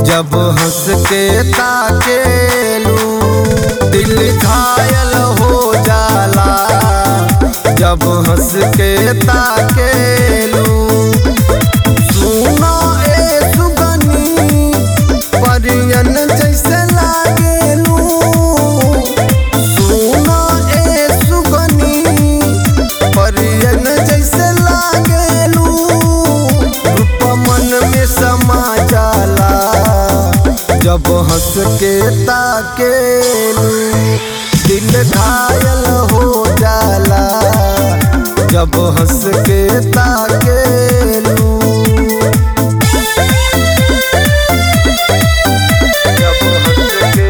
जब हंस के ताकेलू दिल घायल हो जाला जब हंस के ताकेलू सुनो ए सुगनी परियन जैसे लागेलू सुनो ए सुगनी परियन जैसे लागेलू रूप मन में समा जाला जब हंस के ताकेलू दिल घायल हो जाला जब हंस के ताकेलू जब हंस के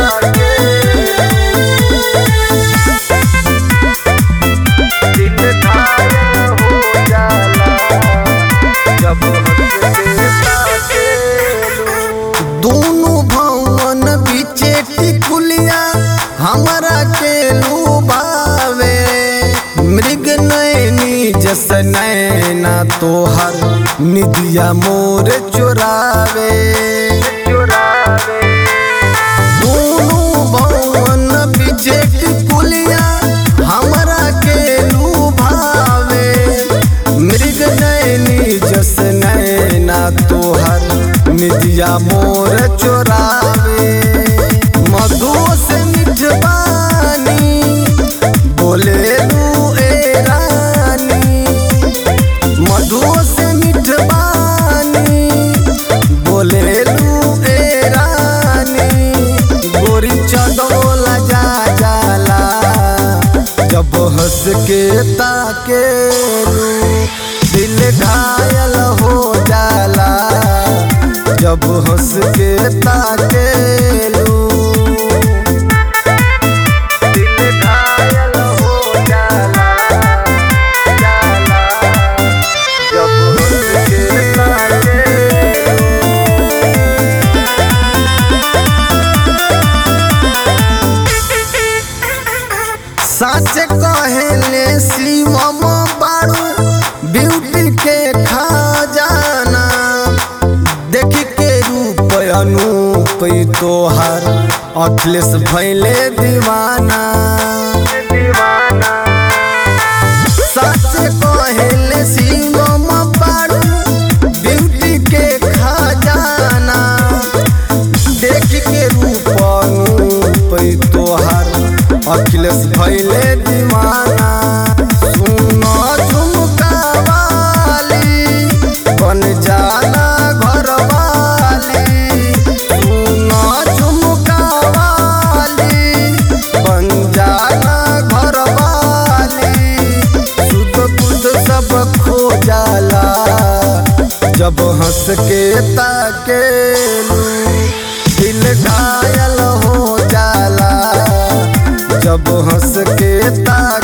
ताकेलू दिल घायल हो जाला जब हंस के ताकेलू दोनों भवन बीचे टिकुलिया हमरा के लुभावे मृग नैनी जस नैना तोहर निदिया मोर चुरावे चुरावे दोनों भवन बीचे टिकुलिया हमरा के लुभावे मृग नैनी जस नैना तोहर निदिया मोर चोरावे मधु से मिठबानी बोले लू ए रानी मधु से मिठबानी बोले लू ए रानी गोरी चदोला जा जाला जब हंस के ताकेलू दिल घायल हो जाला जब हंस के ताकेलू दिल घायल हो जाला जाला जब हंस के ताकेलू सच कहेले शिवम बाड़ू ब्यूटी के खजाना देख के रूप अनूप ई तोहार अखिलेश भैले दीवाना दीवाना सच कहेले शिवम बाड़ू ब्यूटी के खजाना देख के रूप अनूप ई तोहार अखिलेश भैले दीवाना सुनो झुमका वाली बन जाला घर वाली सुनो झुमका वाली बन जाला घर वाली सुध बुध सब खो जाला जब हंस के ताकेलू दिल घायल हो जाला जब हंस के ताक